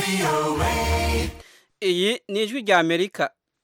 iyi ni ijwi rya amerika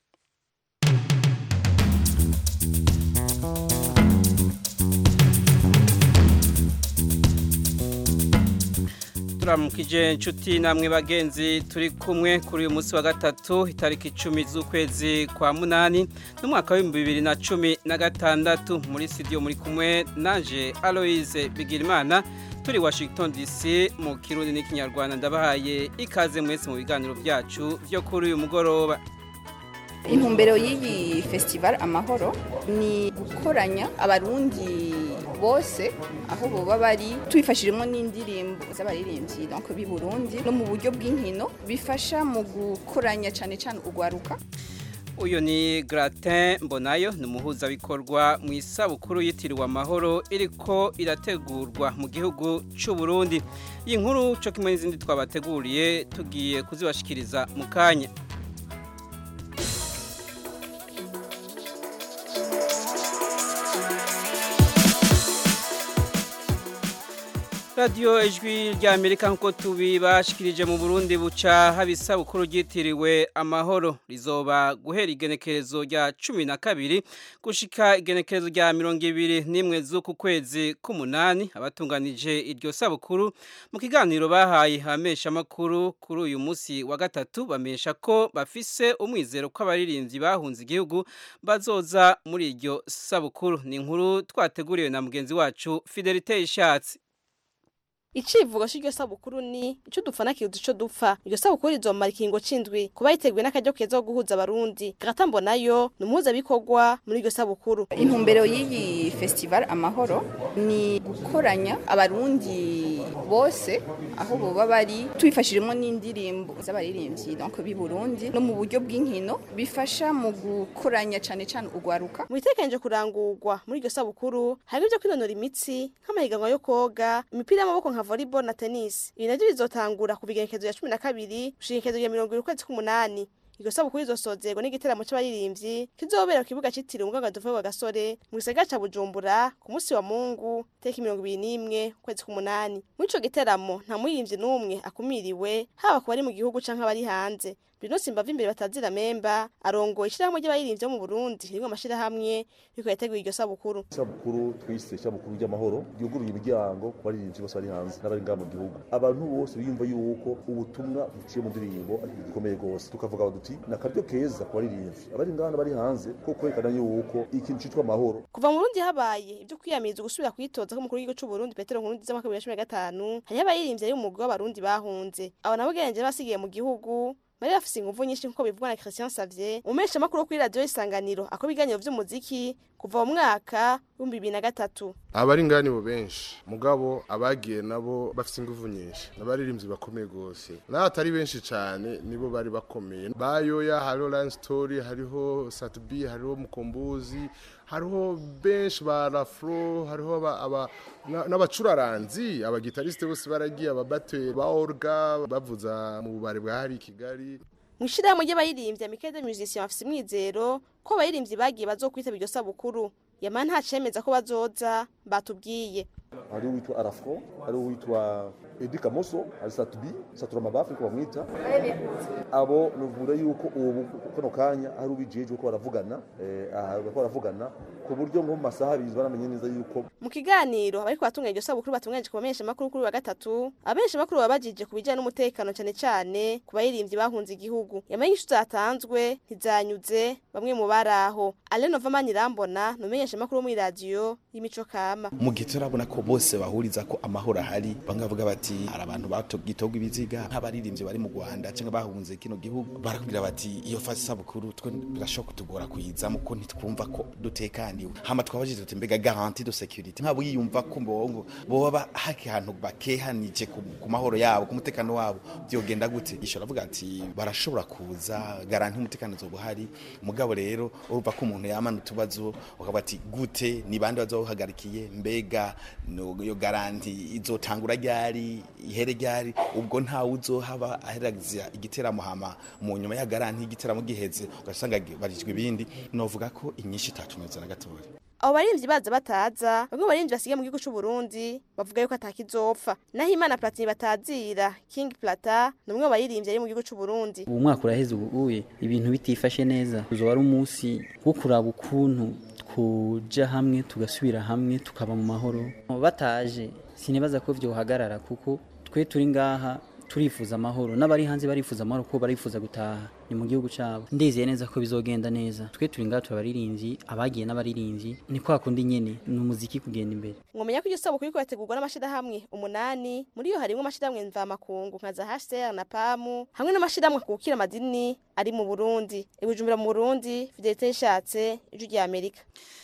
turamukije inshuti namwe bagenzi turi kumwe kuri uyu munsi wa gatatu itariki icumi z'ukwezi kwa munani n'umwaka w'ibihumbi bibiri na cumi na gatandatu muri studio muri kumwe naje aloise bigirimana turi washington dc mu kirundi n'ikinyarwanda ndabahaye ikaze mwese mu biganiro byacu byo kuri uyu mugoroba intumbero y'iyi festival amahoro ni gukoranya abarundi bose aho boba bari tubifashijemo n'indirimbo z'abaririmbyi donc b'i Burundi no mu buryo bw'inkino bifasha mu gukoranya cyane cyane urwaruka uyu ni Gratin Mbonayo ni umuhuzabikorwa mu isabukuru yitiriwe amahoro iriko irategurwa mu gihugu cy'u Burundi iyi nkuru cyo kimwe n'izindi twabateguriye tugiye kuzibashikiriza mu kanya radiyo ijwi rya amerika nk'uko tubibashikirije mu burundi buca haba isabukuru ryitiriwe amahoro rizoba guhera igenekerezo rya cumi na kabiri gushika igenekerezo rya mirongo ibiri n'imwe z'uku kwezi k'umunani abatunganije iryo sabukuru mu kiganiro bahaye abameshamakuru kuri uyu munsi wa gatatu bamesha ko bafise umwizero ko abaririmbyi bahunze igihugu bazoza muri iryo sabukuru ni inkuru twateguriwe na mugenzi wacu fidelite ishatsi icivugo c'iryo sabukuru ni ico dupfana kiruta ico dupfa iryo sabukuru rizomara ikingo c'indwi kuba yiteguye n'akaryo keza ko guhuza abarundi gatambo nayo ni umuhuzabikorwa muri iryo sabukuru intumbero y'iyi festival amahoro ni gukoranya abarundi bose aho boba bari tubifashijemo n'indirimbo z'abaririmbyi donc b'i Burundi no mu buryo bw'inkino bifasha mu gukoranya cyane cyane urwaruka mu bitekereje kurangurwa muri iryo sabukuru hari ibyo kwinonora imitsi nk'amahiganwa yo koga imipira y'amaboko nka volleyball na tennis ibi navyo bizotangura kuva igenekerezo ya cumi na kabiri gushika igenekerezo ya mirongo ibiri ukwezi k'umunani iryo sabukuru izosozerwa n'igiteramo c'abaririmbyi kizobera ku kibuga citiriwe umugangaduva wa gasore mu gisagara ca bujumbura ku munsi wa mungu tariki mirongo ibiri n'imwe ukwezi k'umunani muri ico giteramo nta muririmbyi n'umwe akumiriwe haba ku bari mu gihugu canke abari hanze Bruno Simbava imbere batazira memba arongoye ishirahamwe ry'abaririmbyi bo mu Burundi rimwe amashirahamwe riko yateguye iryo sabukuru sabukuru twise sabukuru ry'amahoro ryuguruye imiryango ku baririmbyi bose bari hanze n'abari ngaha mu gihugu abantu bose biyumva yuko ubutumwa buciye mu ndirimbo ari ikintu gikomeye rwose tukavuga duti ni akaryo keza ku baririmbyi abari ngaha n'abari hanze ko kwerekana yuko ikintu citwa amahoro kuva mu Burundi habaye ibyo kwiyamiriza gusubira kwitoza k'umukuru w'igihugu c'u Burundi Petero Nkurunziza mu mwaka wa 2015 hariho abaririmbyi ari umugwi w'abarundi bahunze abo nabo genje basigiye mu gihugu bari bafise inguvu nyinshi nkuko bivugwa na Christian Savier umesha makuru kuri radio isanganiro ako biganiro vy'umuziki kuva mu mwaka w'ibihumbi bibiri na gatatu abari ngani bo benshi mugabo abagiye nabo bafise inguvu nyinshi n'abaririmbyi bakomeye gose naho atari benshi cane nibo bari bakomeye bayoya hariho Lion Story hariho Satbi hariho Mukombozi hariho benshi ba Rafro hariho aba n'abacuraranzi abagitariste bose baragiye ababateri ba Orga bavuza mu bubare bwa hari Kigali mu ishirahamwe ry'abaririmbyi Amicale des Musiciens bafise umwizero ko abaririmbyi bagiye bazokwitaba iryo sabukuru yama nta cemeza ko bazoza batubwiye hari uwitwa Arafro hari uwitwa Edi Kamoso hari Satubi Satura Mabafi ko bamwita abo nuvuga yuko ubu kono kanya hari ubijejwe ko baravugana eh aha ko baravugana ku buryo ngo mu masaha abiri baramenye neza yuko mu kiganiro abariko batunganya iryo sabukuru batunganyije ku bamenyesha makuru kuri wa gatatu abamenyesha makuru babajije ku bijyanye n'umutekano cyane cyane ku baririmbyi bahunze igihugu yamenye inshuti zatanzwe ntizanyuze bamwe mu baraho Aleno Vamani Rambona numenyesha makuru muri radio y'imico kama mu gihe turabona ko bose bahuriza ko amahoro ahari bamwe bavuga bati hari abantu batogitogwa ibiziga nk'abaririmbyi bari mu Rwanda cyangwa bahunze kino gihugu barakubwira bati iyo fasi sabukuru twe birashoboka kutugora kuyizamo ko ntitwumva ko dutekaniwe hama twabajije tuti mbega garantie de sécurité nkabo yiyumva ko mbongo boba haki hantu bakehanije ku, ku mahoro yabo ku mutekano wabo byogenda gute ishora avuga ati barashobora kuza garantie umutekano zo buhari mugabo rero urumva ko umuntu yamana utubazo ukaba ati gute ni bande bazohagarikiye mbega no yo garantie izotangura ryari ihere ryari ubwo nta uzohaba aheragiza igiteramo hama mu nyuma ya garantie igiteramo giheze ugasanga barijwe ibindi novuga ko inyinshi itatunyuze na gatoya abo barimvyi baza bataza bamwe mu barimvyi basigaye mu gihugu c'u Burundi bavuga yuko atakizopfa naho Imana Platini batazira King Plata ni umwe mu baririmbyi ari mu gihugu c'u Burundi ubu mwaka uraheze ubuye ibintu bitifashe neza uzoba ari umunsi wo kuraba ukuntu kuja hamwe tugasubira hamwe tukaba mu mahoro bataje sinibaza ko vyohagarara kuko twe turi ngaha turifuza amahoro n'abari hanze barifuza amahoro kuko barifuza gutaha ni mu gihugu cyabo ndizeye neza ko bizogenda neza twe turi ngaha turabaririmbyi abagiye n'abaririmbyi ni kwa kundi nyene ni umuziki kugenda imbere mwomenya ko iryo sabukuru iriko yategurwa n'amashirahamwe umunani muri yo harimwo amashirahamwe mvamakungu nka za HCR na PAMU hamwe n'amashirahamwe kukira amadini ari mu Burundi ibujumbura mu Burundi Fidelite Ishatse ijwi rya Amerika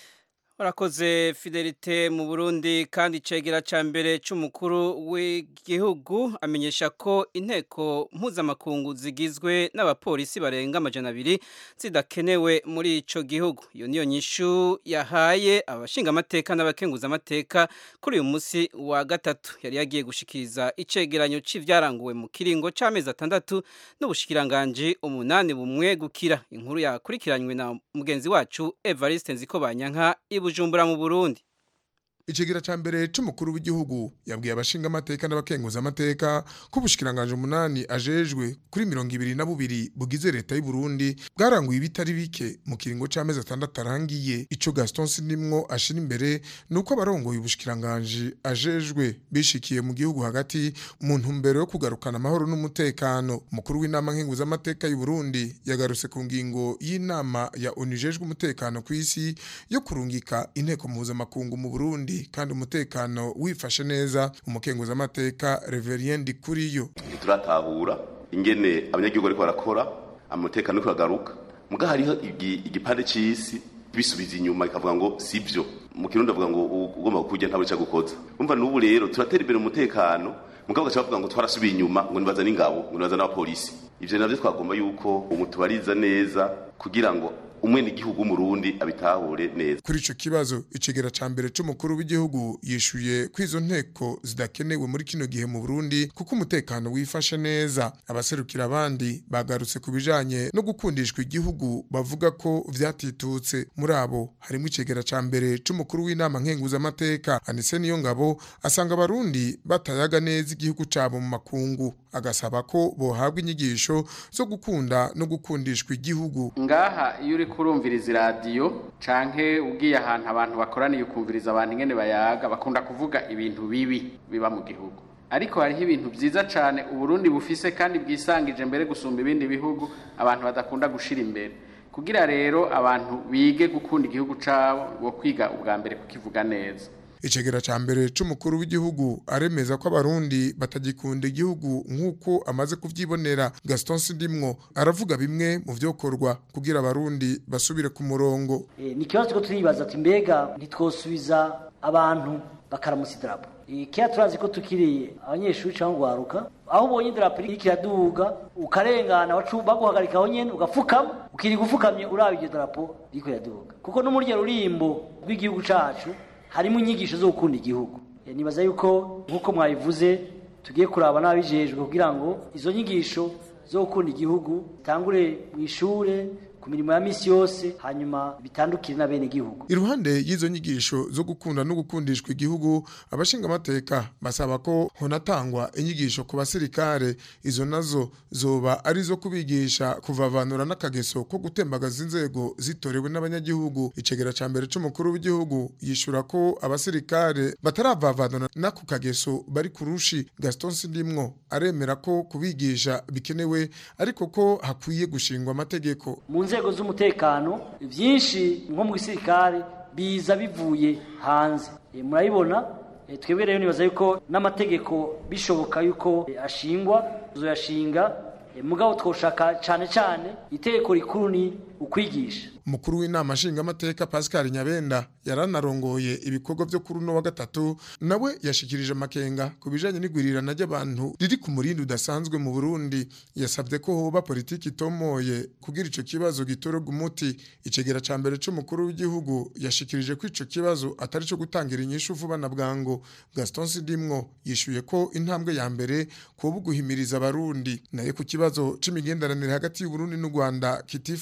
Warakoze fidelite mu Burundi kandi icegera ca mbere c'umukuru w'igihugu amenyesha ko inteko mpuzamakungu zigizwe n'abapolisi barenga amajana abiri zidakenewe muri ico gihugu iyo niyo nyishu yahaye abashinga amateka n'abakenguza amateka kuri uyu musi wa gatatu yari yagiye gushikiriza icegeranyo c'ivyaranguwe mu kiringo c'amezi atandatu n'ubushikiranganji umunani bumwe gukira inkuru yakurikiranywe na mugenzi wacu Evariste Nzikobanyanka ibu Bujumbura mu Burundi Ikigira ca mbere c'umukuru w'igihugu yabwiye abashinga amateka n'abakenguza amateka ko ubushikiranganje umunani ajejwe kuri mirongo ibiri na bubiri bugize leta y'u Burundi bwaranguye ibitari bike mu kiringo c'amezi atandatu arangiye ico Gaston Sindimwo ashira imbere nuko abarongoye ubushikiranganje ajejwe bishikiye mu gihugu hagati mu ntumbero yo kugarukana amahoro n'umutekano umukuru w'inama nkenguza amateka y'u Burundi yagarutse ku ngingo y'inama ya ONU ijejwe umutekano ku isi yo kurungika inteko mpuzamakungu mu Burundi kandi umutekano wifashe neza umukenguza amateka Reverien Dikuriyo turatahura ingene abanyagihugu ariko barakora umutekano uriko uragaruka muga hariho igipande c'isi bisubiza inyuma ikavuga ngo sivyo mu kirundi avuga ngo ugomba kurya ntabwo cyo gukoza umva n'ubu rero turatera imbere umutekano mugabo gacha bavuga ngo twarasubiye inyuma ngo nibaza n'ingabo ngo nibaza n'abapolisi ivyo navyo twagomba yuko umutubariza neza kugira ngo umwe n'igihugu umurundi abitahure neza kuri ico kibazo icegera ca mbere c'umukuru w'igihugu yishuye ko izo nteko zidakenewe muri kino gihe mu Burundi kuko umutekano wifashe neza abaserukira abandi bagarutse ku bijanye no gukundishwa igihugu bavuga ko vyatitutse muri abo harimo icegera ca mbere c'umukuru w'inama nkenguza amateka Anise niyo ngabo asanga abarundi batayaga neza igihugu cabo mu makungu agasaba ko bohabwa inyigisho zo gukunda no gukundishwa igihugu ngaha iyo uri kurumviriza iradiyo canke ugiye ahantu abantu bakoraniye ukumviriza abantu ingene bayaga bakunda kuvuga ibintu bibi biba mu gihugu ariko hariho ibintu vyiza cane uburundi bufise kandi bwisangije mbere gusumba ibindi bihugu abantu badakunda gushira imbere kugira rero abantu bige gukunda igihugu cabo bo kwiga ubwa mbere kukivuga neza icegera ca mbere c'umukuru w'igihugu aremeza ko abarundi batagikunda igihugu nk'uko amaze kuvyibonera Gaston Sindimwo aravuga bimwe mu vyokorwa kugira abarundi basubire ku murongo e, ni kibazo ko turibaza ati mbega ntitwosubiza abantu bakaramusa idarapo e, kera turazi ko tukiri abanyeshuri cyangwa gwaruka aho ubonye idarapo riri kiraduga ukarengana baguhagarika aho nyene ugapfukama ukiri gufukamye uraba iryo darapo riko riraduga kuko no muri ryo rurimbo rw'igihugu cacu harimo inyigisho zo gukunda igihugu nibaza yuko nk'uko mwabivuze tugiye kuraba n'ababijejwe kugira ngo izo nyigisho zo gukunda igihugu zitangure mu ishure ku mirimo ya misi yose hanyuma bitandukire na bene igihugu iruhande y'izo nyigisho zo gukunda no gukundishwa igihugu abashinga amateka basaba ko honatangwa inyigisho ku basirikare izo nazo zoba ari zo kubigisha kuvavanura n'akageso ko gutembagaza inzego zitorewe n'abanyagihugu icegera ca mbere c'umukuru w'igihugu yishura ko abasirikare bataravavanura n'ako kageso bari kurushi Gaston Sindimwo aremera ko kubigisha bikenewe ariko ko hakwiye gushingwa amategeko mu nzego z'umutekano byinshi nko mu gisirikare biza bivuye hanze e, murabibona e, twebwe rero nibaza yuko n'amategeko bishoboka yuko e, ashingwa tuzoyashinga e, mugabo twoshaka cane cane itegeko rikuru ni ukwigisha umukuru w'inama nshingamateka Pascal Nyabenda yaranarongoye ibikorwa byo kuri uno wa gatatu nawe yashikirije amakenga ku bijanye n'igwirirana ry'abantu riri ku murindi udasanzwe mu Burundi yasabye ko hoba politiki itomoye kugira ico kibazo gitorerwa umuti icegera ca mbere c'umukuru w'igihugu yashikirije ko ico kibazo atari co gutangira inyishu vuba na bwango Gaston Sidimwo yishuye ko intambwe ya mbere kuba guhimiriza abarundi naye ku kibazo c'imigenderanire hagati y'u Burundi n'u Rwanda kitifashe neza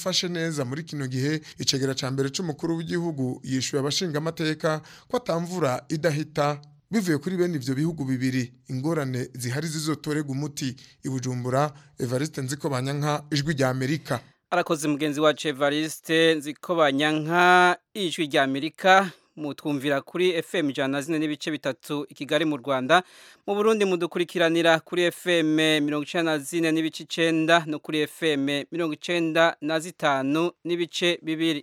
neza muri kino gihe icegera ca mbere c'umukuru w'igihugu yishuye abashinga amateka ko atamvura idahita bivuye kuri bene ivyo bihugu bibiri ingorane zihari zizotorega umuti ibujumbura Evariste Nziko Banyanka ijwi rya Amerika arakoze mugenzi wacu Evariste Nziko Banyanka ijwi rya Amerika mutwumvira kuri FM ijana zine n'ibice bitatu i Kigali mu Rwanda mu Burundi mudukurikiranira kuri FM mirongo icenda na zine n'ibice icenda no kuri FM mirongo icenda na zitanu n'ibice bibiri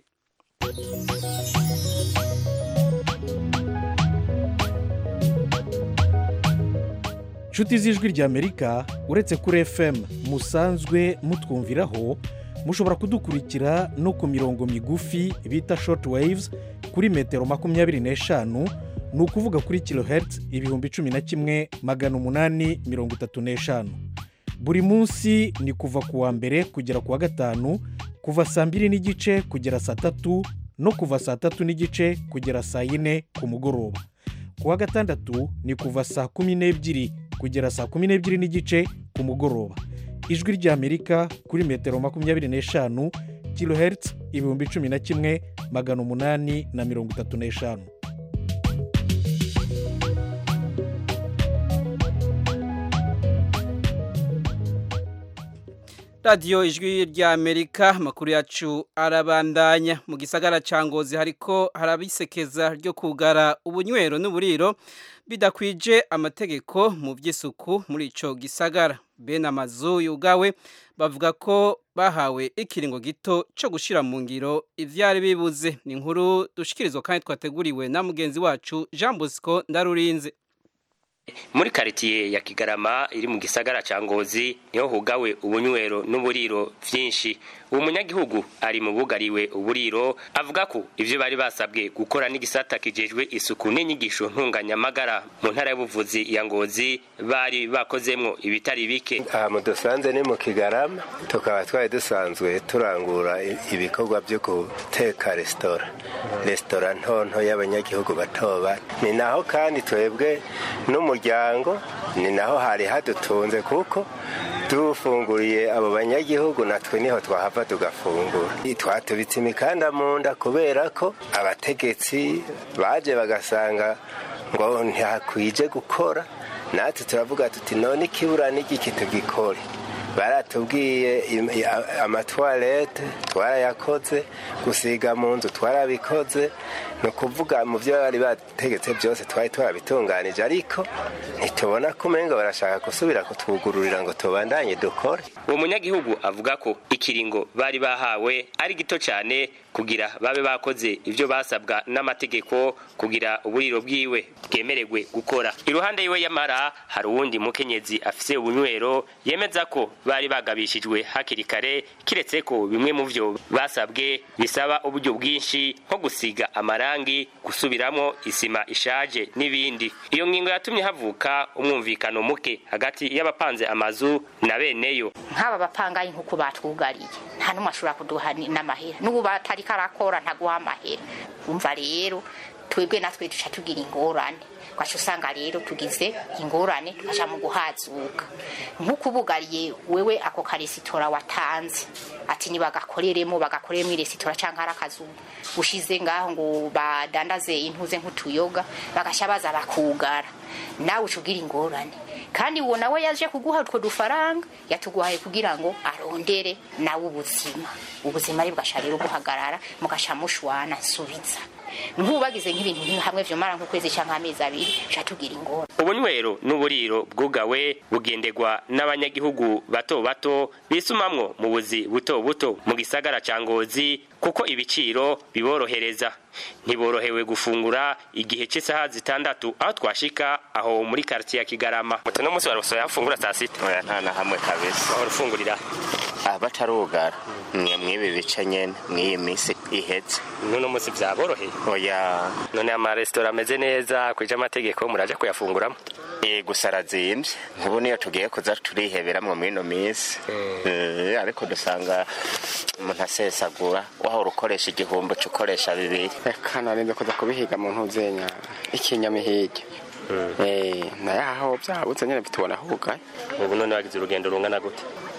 nshuti z'ijwi ry'amerika uretse kuri fm musanzwe mutwumviraho mushobora kudukurikira no ku mirongo migufi bita short waves kuri metero makumyabiri n'eshanu ni ukuvuga kuri kilohertz ibihumbi cumi na kimwe magana umunani mirongo itatu n'eshanu buri munsi ni kuva ku wa mbere kugera ku wa gatanu kuva saa mbiri n'igice kugera saa tatu no kuva saa tatu n'igice kugera saa yine ku mugoroba ku wa gatandatu ni kuva saa kumi n'ebyiri kugera saa kumi n'ebyiri n'igice ku mugoroba ijwi ry'amerika kuri metero makumyabiri n'eshanu kilohertz ibihumbi cumi na kimwe magana umunani na mirongo itatu n'eshanu radiyo ijwi rya amerika amakuru yacu arabandanya mu gisagara cya ngozi hariko harabisekeza ryo kugara ubunywero n'uburiro bidakwije amategeko mu by'isuku muri icyo gisagara bene amazu yugawe bavuga ko bahawe ikiringo gito cyo gushyira mu ngiro ibyari bibuze ni inkuru dushikirizwa kandi twateguriwe na mugenzi wacu jean bosco ndarurinze muri karitiye ya kigarama iri mu gisagara cya ngozi niho hugawe ubunywero n'uburiro byinshi uwo munyagihugu ari mu bugariwe uburiro avuga ko ibyo bari basabwe gukora n'igisata kijejwe isuku n'inyigisho ntunganyamagara mu ntara y'ubuvuzi ya ngozi bari bakozemwo ibitari bike aha mu dusanze ni mu kigarama tukaba twari dusanzwe turangura ibikorwa byo guteka resitora resitora ntonto y'abanyagihugu bato bato ni naho kandi twebwe n'umuryango ni naho hari hadutunze kuko dufunguriye abo banyagihugu natwe niho twahava tugafungura twatubitse imikanda mu nda kubera ko abategetsi baje bagasanga ngo ntihakwije gukora natwe turavuga tuti none ikibura n'igiki tugikore baratubwiye amatwarete twarayakoze gusiga mu nzu twarabikoze ni ukuvuga mu byo bari bategetse byose twari twabitunganije ariko ntitubona ko umenga barashaka gusubira kutwugururira ngo tubandanye dukore uwo munyagihugu avuga ko ikiringo bari bahawe ari gito cyane kugira babe bakoze ibyo basabwa n'amategeko kugira uburiro bwiwe bwemererwe gukora iruhande yiwe yamara hari uwundi mukenyezi afise ubunywero yemeza ko bari bagabishijwe hakiri kare kiretse ko bimwe mu byo basabwe bisaba uburyo bwinshi nko gusiga amarangi gusubiramo isima ishaje n'ibindi iyo ngingo yatumye havuka umwumvikano muke hagati y'abapanze amazu na beneyo nk'aba bapangaye nk'uko batwugariye nta n'umwe ashobora kuduha n'amahera n'ubu batari karakora ntaguha amahera umva rero twebwe natwe duca tugira ingorane twaca usanga rero tugize ingorane tugaca mu guhazuka nk'uko ubugariye wewe ako karesitora watanze ati nibagakoreremo bagakoreremo iresitora cyangwa ari akazu ushize ngaho ngo badandaze intuze nk'utuyoga bagasha baza bakugara nawe uca ugira ingorane kandi uwo nawe yaje kuguha utwo dufaranga yatuguhaye kugira ngo arondere nawe ubuzima ubuzima ari bugasha rero guhagarara mugasha mushwana nsubiza nk'ubagize nk'ibintu hamwe vyomara nk'ukwezi cyangwa amezi abiri ca tugira ingorane ubunywero n'uburiro bwugawe bugendegwa n'abanyagihugu bato bato bisumamwo mu buzi buto buto mu gisagara ca ngozi kuko ibiciro biborohereza ntiborohewe gufungura igihe cy'isaha zitandatu aho twashika aho muri quartier ya Kigarama muto no musi warosoye afungura saa sita oya nta na hamwe kabisa aho rufungurira ah batarugara mwe mwibi bice nyene mwiyi misi iheze nuno musi vyaboroheye oya none ama restaurant ameze neza kwije amategeko muraje kuyafunguramo eh gusa arazimvye nk'ubu niyo tugiye kuza turiheberamwo mwino misi eh ariko dusanga umuntu asesagura wahora ukoresha igihumbi ukoresha bibiri reka narinze kuza kubihiga mu ntuzenya ikinyamihige naye aho byabutse nyine bitubona hugaye ubu none wagize urugendo rungana gute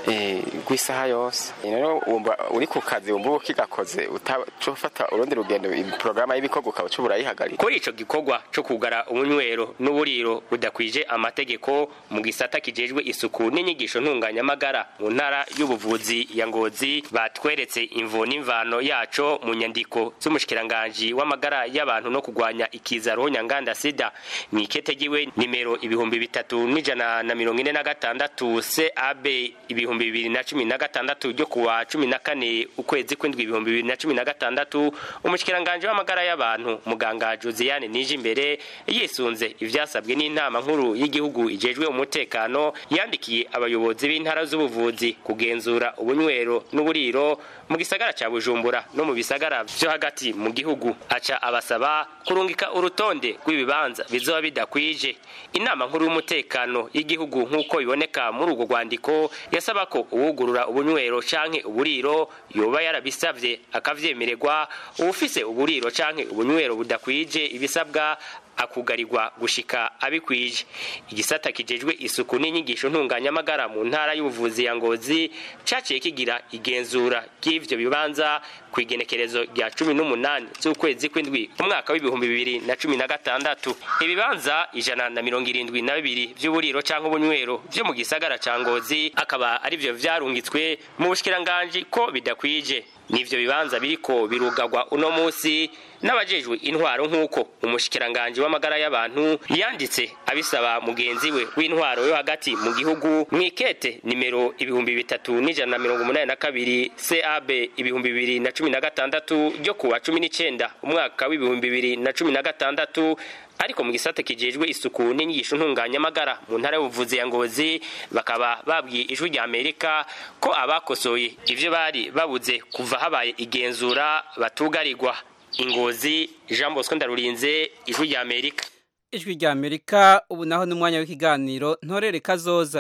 eh, rw'isaha yose rero wumva uri ku kazi wumva uba ukigakoze utafata urundi rugendo porogaramu y'ibikorwa ukaba uca urayihagarika kuri ico gikorwa co kugara ubunywero n'uburiro budakwije amategeko mu gisata kijejwe isuku n'inyigisho ntunganyamagara mu ntara y'ubuvuzi ya ngozi batweretse imvo n'imvano yaco mu nyandiko z'umushikiranganji w'amagara y'abantu no kugwanya ikiza ruhonyanganda sida mw'ikete giwe nimero ibihumbi bitatu n'ijana na mirongo ine na gatandatu cab ibihumbi bibiri na cumi na gatandatu ryo kuwa cumi na kane ukwezi kw'indwi ibihumbi bibiri na cumi na gatandatu umushikiranganji w'amagara y'abantu muganga josiane nije imbere yisunze ivyasabwe n'inama nkuru y'igihugu ijejwe umutekano yandikiye abayobozi b'intara z'ubuvuzi kugenzura ubunywero n'uburiro mu gisagara ca bujumbura no mu bisagara vyo hagati mu gihugu aca abasaba kurungika urutonde rw'ibibanza bizoba bidakwije inama nkuru y'umutekano y'igihugu nk'uko biboneka muri urwo rwandiko yasaba ko uwugurura ubunywero canke uburiro yoba yarabisavye akavyemererwa uwufise uburiro canke ubunywero budakwije ibisabwa akugarirwa gushika abikwije igisata kijejwe isuku n'inyigisho ntunganyamagara mu ntara y'ubuvuzi ya ngozi caciye kigira igenzura ry'ivyo bibanza ku igenekerezo rya cumi n'umunani z'ukwezi kw'indwi umwaka w'ibihumbi bibiri na cumi na gatandatu ibibanza ijana na mirongo irindwi na bibiri vy'uburiro canke ubunywero vyo mu gisagara ca ngozi akaba arivyo vyarungitswe mu bushikiranganji ko bidakwije nivyo bibanza biriko birugagwa uno musi n'abajejwe intwaro nk'uko umushikiranganji w'amagara y'abantu yanditse abisaba mugenzi we w'intwaro yo hagati mu gihugu mw'ikete nimero ibihumbi bitatu n'ijana na mirongo umunani na kabiri cab ibihumbi bibiri na cumi na gatandatu ryo kuwa cumi n'icenda umwaka w'ibihumbi bibiri na cumi na gatandatu ariko mu gisata kijejwe isuku n'inyigisho ntunganyamagara mu ntara y'ubuvuzi ya ngozi bakaba babwiye ijwi rya amerika ko abakosoye ivyo bari babuze kuva habaye igenzura batugarirwa ingozi jean bosco ndarurinze ijwi rya amerika ijwi rya amerika ubu naho ni umwanya w'ikiganiro ntorere kazoza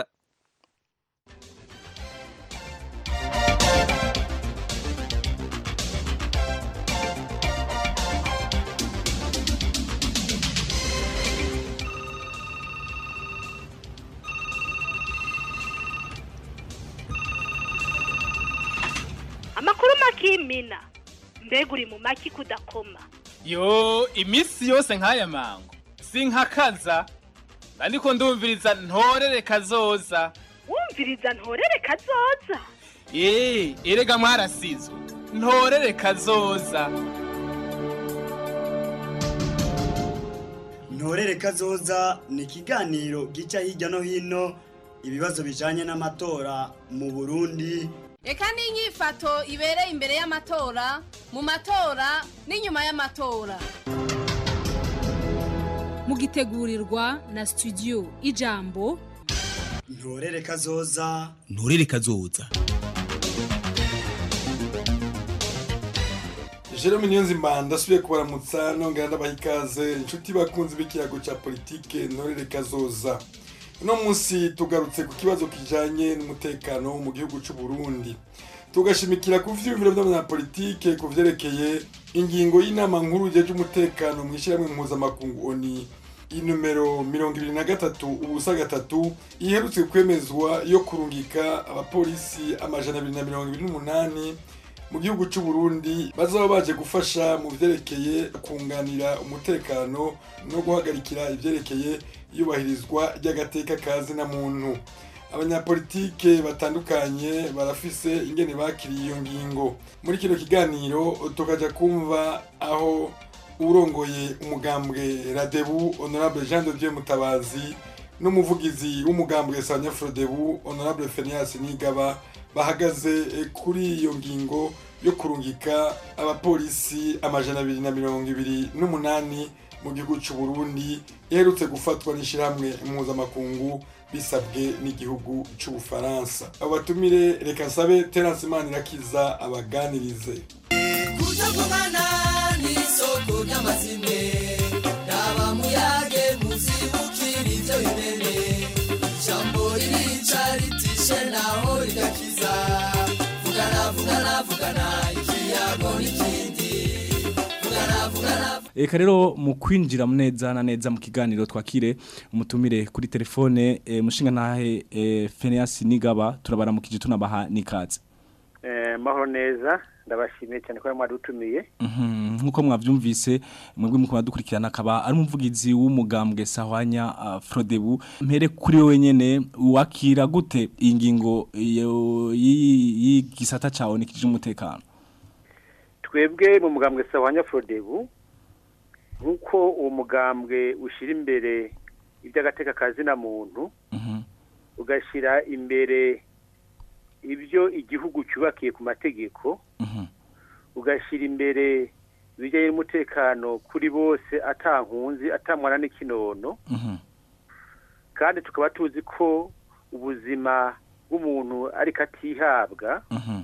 amakuru makimina mbega uri mu maki kudakoma yo iminsi yose nk'aya mango sinkakaza ariko ndumviriza ntorere kazoza wumviriza ntorere kazoza eee erega mwarasizwe ntorere kazoza ntorere kazoza ni ikiganiro gica hirya no hino ibibazo bijanye n'amatora mu burundi reka n'inyifato ibereye imbere y'amatora mu matora n'inyuma y'amatora mugitegurirwa na studio ijambo ntorere kazoza nturere kazoza Jerome Niyonzima ndasubiye kubaramutsa nongera ndabaha ikaze inshuti bakunzi b'ikiyago cya politike ntorere kazoza uno munsi tugarutse ku kibazo kijanye n'umutekano mu gihugu cy'u Burundi tugashimikira ku vyiyumviro vy'abanyapolitike ku vyerekeye ingingo y'inama nkuru jeje umutekano mu ishyirahamwe mpuzamakungu oni inomero mirongo ibiri na gatatu ubusa gatatu iherutse kwemezwa yo kurungika abapolisi amajana abiri na mirongo ibiri n'umunani mu gihugu cy'u Burundi bazaba baje gufasha mu vyerekeye kunganira umutekano no guhagarikira ivyerekeye iyubahirizwa ry'agateka kazi na muntu abanyapolitike batandukanye barafise ingene bakiriye iyo ngingo muri kino kiganiro tukaja kumva aho urongoye umugambwe radebu honorable jean de dieu mutabazi n'umuvugizi w'umugambwe sanya frodebu honorable fenias nigaba bahagaze kuri iyo ngingo yo kurungika abapolisi amajana abiri na mirongo ibiri n'umunani mu gihugu cy'u Burundi iherutse gufatwa n'ishyirahamwe mpuzamakungu bisabwe n'igihugu cy'ubufaransa abo batumire reka nsabe terence manirakiza abaganirize kutavugana n'isoko ry'amazime raba muyage muzibukira ibyo bimene ijambo ririca ritishe naho rigakiza vugana vugana vugana ikiyago n'ikindi vugana vugana reka rero mu kwinjira neza na neza mu kiganiro twakire umutumire kuri telefone eh, mushinga ntahe eh, Phineas Nigaba turabaramukije tunabaha nikaze Eh, mahoro neza ndabashimiye cyane ko mwadutumiye Mhm, nkuko mwavyumvise mwebwe muko badukurikirana akaba ari umuvugizi w'umugambwe Sahwanya uh, Frodebu mpere kuri wewe nyene wakira gute ingingo iyo- y'i- y'igisata cawe nikije umutekano twebwe mu mugambwe sawanya frodebu nk'uko uwo mugambwe ushyira imbere iby'agateka kazina muntu ugashyira imbere ibyo igihugu cyubakiye ku mategeko ugashyira imbere ibijyanye n'umutekano kuri bose atankunzi atamwana n'ikinono kandi tukaba tuzi ko ubuzima bw'umuntu ariko atihabwa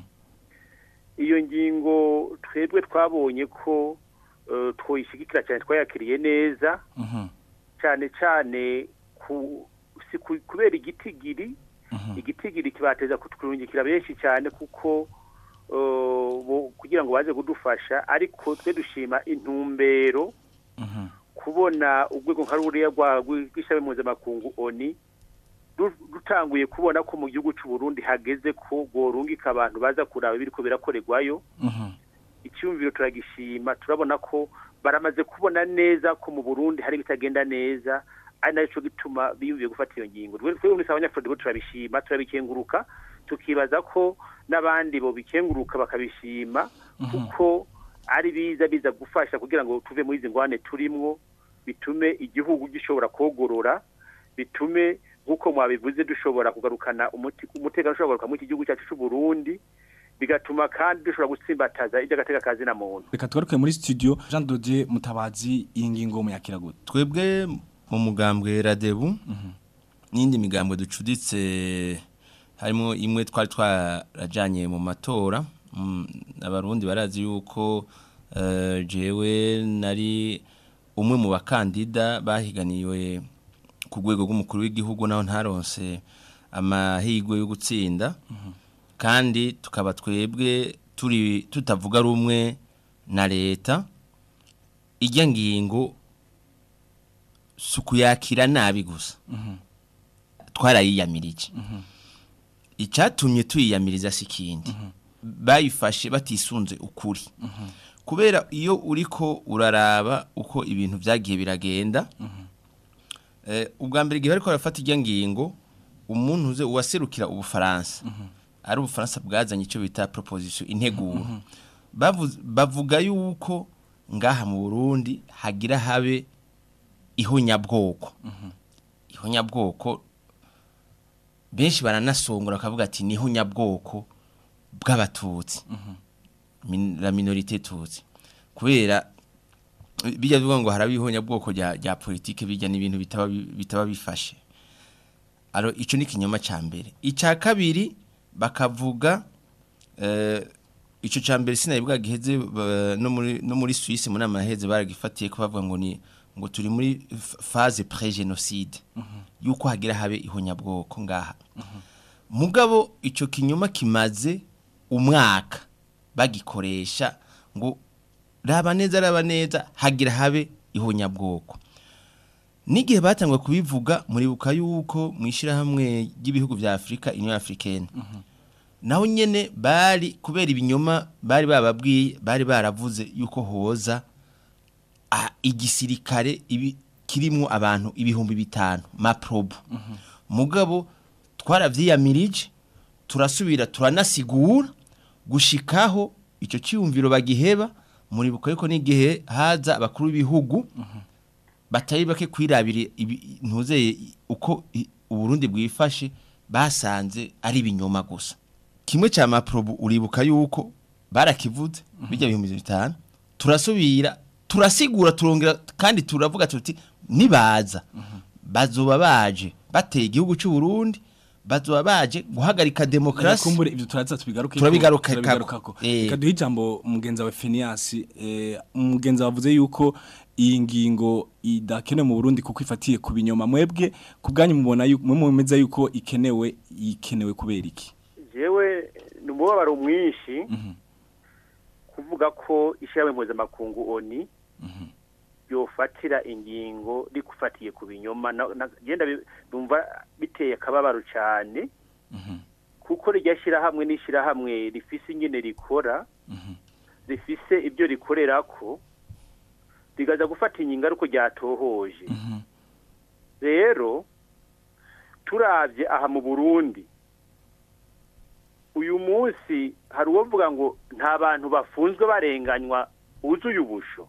iyo ngingo twebwe twabonye ko eh, twoyishyigikira cyane twayakiriye neza cyane cyane ku si ku- kubera igitigiri igitigiri kibateza kutwungikira benshi cyane kuko eh, bo- kugira ngo baze kudufasha ariko twe dushima intumbero kubona urwego nka ruriya rwa- rw'ishami mpuzamakungu oni ru- rutanguye kubona ko mu gihugu cy'u Burundi hageze ko gorungika abantu baza kuraba ibiriko birakorerwayo icyumviro turagishima turabona ko baramaze kubona neza ko mu Burundi hari bitagenda neza ari naco gituma biyumviye gufata iyo ngingo Twe- twebwe muri abanyafurika turabishima turabikenguruka tukibaza ko n'abandi bo bikenguruka bakabishima kuko ari biza biza gufasha kugira ngo tuve muri izi ngwane turimwo bitume igihugu gishobora kogorora bitume nk'uko mwabivuze dushobora kugarukana umuti- umutekano ushobora kugaruka muri iki gihugu cyacu cy'u Burundi bigatuma kandi dushobora gutsimbataza iby'agateka kazina muntu reka tugaruke muri studio Jean Dodier Mutabazi iyi ngingo muyakira gute twebwe mu mugambwe radebu n'indi migambwe ducuditse harimo imwe twari twarajyanye mu matora Mm, abarundi barazi yuko eh, jewe nari umwe mu bakandida bahiganiwe ku rwego rw'umukuru w'igihugu naho ntaronse amahirwe yo gutsinda kandi tukaba twebwe turi tutavuga rumwe na leta ijya ngingo si ukuyakira nabi gusa twarayiyamirije icyatumye tuyiyamiriza si ikindi bayifashe batisunze ukuri kubera iyo uriko uraraba uko ibintu byagiye biragenda eh, ubwa mbere igihe bariko barafata ijya ngingo umuntu uze uwaserukira ubufaransa ari ubufaransa bwazanye icyo bita proposition integuro Bavuze- bavuga yuko ngaha mu Burundi hagira habe ihonyabwoko ihonyabwoko benshi baranasongora bakavuga ati ni ihonyabwoko bw'abatutsi Min- la minorité tutsi kubera bijya bivuga ngo haraba ihonyabwoko rya rya politike bijya n'ibintu bitaba bi- bitaba bifashe aro ico ni kinyoma ca mbere ica kabiri bakavuga eh ico ca mbere sinayibuga giheze ba- no muri no muri Suisse muri amaheze baragifatiye ko bavuga ngo ni ngo turi muri f- phase pré-génocide yuko hagira habe ihonyabwoko ngaha mugabo ico kinyoma kimaze umwaka bagikoresha ngo raba neza raba neza hagira habe ihonyabwoko n'igihe batangwa kubivuga muribuka yuko mu ishyirahamwe ry'ibihugu bya afurika union africaine naho nyene bari kubera ibinyoma bari bababwiye bari baravuze yuko hoza a- igisirikare ibi kirimo abantu ibihumbi bitanu maprobu mugabo twaravyiyamirije turasubira turanasigura gushikaho icyo cyiyumviro bagiheba muribuka yuko n'igihe haza abakuru b'ibihugu batari bake kwirabira ibi- ntuzeye uko i- uburundi bwifashe basanze ari ibinyoma gusa kimwe cya maprobu uribuka yuko barakivuze bijya bihumbi bitanu turasubira turasigura turongera kandi turavuga tuti nibaza bazoba baje bateye igihugu cy'u Burundi bazoba baje guhagarika demokrasi kumbure ibyo turaza tubigaruke Turabigaruka- turabigarukako Eh. reka duhe ijambo mugenzi wawe Phineas eh, mugenzi wavuze yuko iyi ngingo idakenewe mu Burundi kuko ifatiye ku binyoma mwebwe ku bwanyu mubona yuko mwe mumeze yuko ikenewe ikenewe kubera iki jewe ni umubabaro mwinshi kuvuga ko ishyirahamwe mpuzamakungu oni ryofatira ingingo rikufatiye ku binyoma na- na- genda bi- numva biteye akababaro cyane kuko rijya shyirahamwe n'ishyirahamwe rifise ingene rikora rifise ibyo rikorera ko rigaza gufata ingingo ariko ryatohoje rero turabye aha mu burundi uyu munsi hari uwovuga ngo nta bantu bafunzwe barenganywa wuzuye ubusho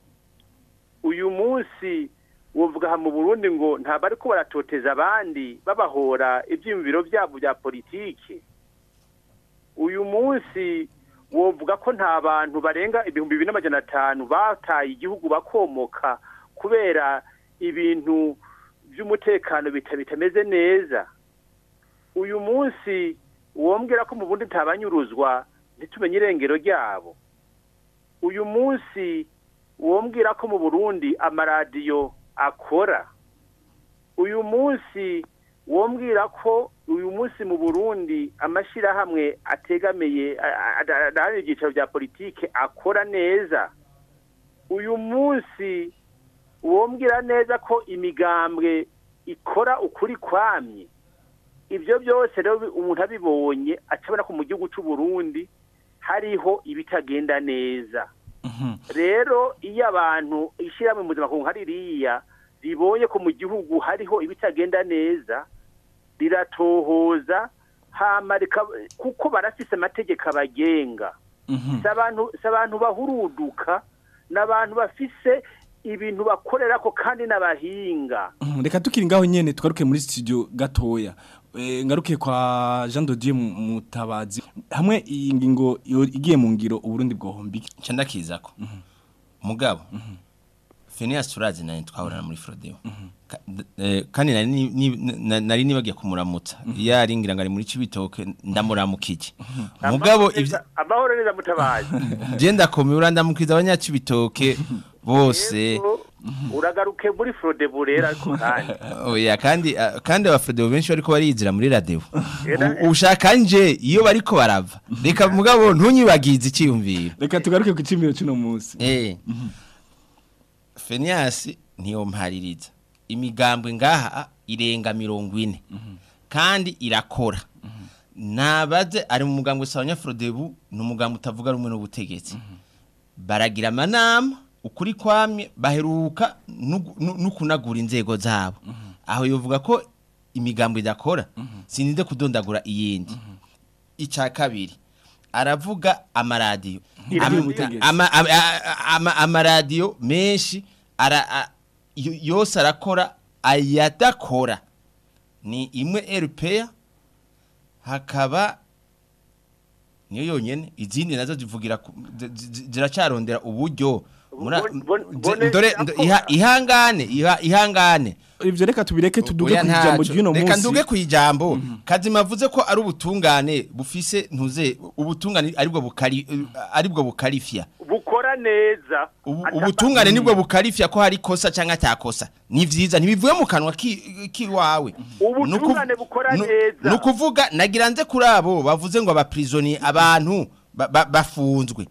uyu munsi wovuga aha mu burundi ngo ntabwo ariko baratoteza abandi babahora ibyiyumviro byabo bya politiki uyu munsi wovuga ko nta bantu barenga ibihumbi bibiri n'amajana atanu bataye igihugu bakomoka kubera ibintu by'umutekano bita- bitameze neza uyu munsi wombwira ko mu bundi ntabanyuruzwa ntitumenye irengero ryabo uyu munsi wombwira ko mu burundi amaradiyo akora uyu munsi wombwira ko uyu munsi mu burundi amashyirahamwe ategamiye adaharanira ibyicaro bya politike akora neza uyu munsi wombwira neza ko imigambwe ikora ukuri kwamye ibyo byose rero umuntu abibonye acabona ko mu gihugu cy'u Burundi hariho ibitagenda neza rero iyo abantu ishyirahamwe mpuzamakungu nka ririya ribonye ko mu gihugu hariho ibitagenda neza riratohoza hama rika- kuko barafise amategeko abagenga si abantu si abantu bahuruduka ni abantu bafise ibintu bakorera ko kandi n'abahinga Mhm, reka tukiri ngaho nyene tugaruke muri studio gatoya Eh, ngaruke kwa Jean de Dieu Mu- Mutabazi hamwe iyi ngingo yo- igiye mu ngiro uburundi bwohombi nca ndakizako mugabo Phineas turazi nani twahorana muri Frodeo Ka- d- eh, kandi nari ni- ni- na- nari nibagiye kumuramutsa iyo ari ngira ngo ari muri Cibitoke ndamuramukije mugabo ivyo amahoro neza mutabazi je ndakomeye urandamukiza abanyacibitoke bose uragaruke muri frode burera ariko kandi oya kandi ah, kandi abafrede benshi bariko barizira muri radio Era- U- ushaka nje iyo bariko barava reka mugabo ntunyibagize icyiyumviro reka tugaruke ku cimiro cy'uno munsi eh Phineas niyo mpaririza imigambwe ngaha irenga mirongo ine kandi irakora nabaze ari mu mugambwe sawanya Frodebu ni umugambwe utavuga rumwe n'ubutegetsi baragira amanama ukuri kwamye baheruka no- no no kunagura inzego zabo aho yovuga ko imigambo idakora sininde kudondagura iyindi icya kabiri aravuga amaradiyo Iri Am- mu butegetsi. ama- ama- ama- amaradiyo menshi ara a- yo- yose arakora ayadakora ni imwe RPA hakaba niyo yonyene izindi nazo zivugira ku- zi- zi- ziracarondera uburyo Mura- zi- ndore ndo- iha- ihangane iha- ihangane ivyo reka tubireke tuduge Oya ku ijambo ntaco. ry'uno reka munsi nduge ku ijambo kazima avuze ko ari ubutungane bufise ntuze ubutungane aribwo bukari aribwo bukarifya bukora neza ubutungane nibwo bukarifya ko hari kosa cyangwa atakosa ni vyiza ntibivuye mu kanwa ki- kiwawe ubutungane bukora neza ni ukuvuga nagira nze kuri abo bavuze ngo abaprisoni abantu ba- ba- bafunzwe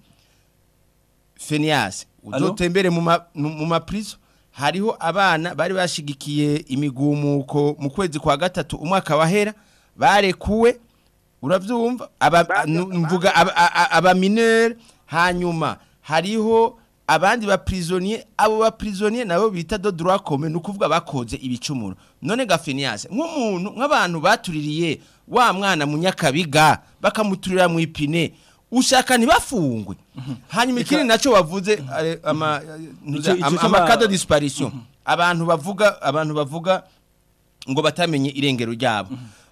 Phineas uzotembere mu ma- mu mu maprizo hariho abana bari bashigikiye imigumuko mu kwezi kwa gatatu umwaka wahera barekuwe uravyumva aba nu- mvuga aba- a- a- aba mineur hanyuma hariho abandi ba prisonnier abo ba prisonnier nabo bita do droit commun nukuvuga bakoze ibicumuro none gafinias nk'umuntu nk'abantu batuririye wa mwana munyakabiga bakamuturira mu ipine ushaka ntibafungwe hanyuma ikindi naco bavuze eh, ama Ico- ico ama- c'ama- amakado disparition abantu bavuga abantu bavuga ngo batamenye irengero ryabo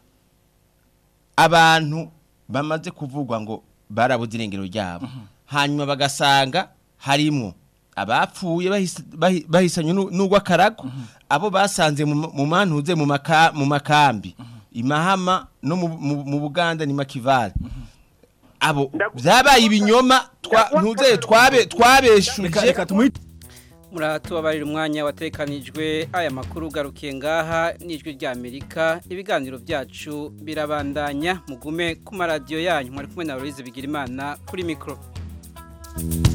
abantu bamaze kuvugwa ngo barabuze irengero ryabo hanyuma bagasanga harimo abapfuye bahis- bahi- bahisanye nu- n'urw'akarago abo basanze mu ma- mu mantuze mu maka- mu makambi imahama no mu- mu mu buganda ni makivale abo byabaye ibinyoma twa- ntuze twabe twabeshuje muratubabarira umwanya watekanijwe aya makuru ugarukiye ngaha n'ijwi ry'amerika ibiganiro byacu birabandanya mugume ku maradiyo yanyu mwari kumwe na Louise Bigirimana kuri mikoro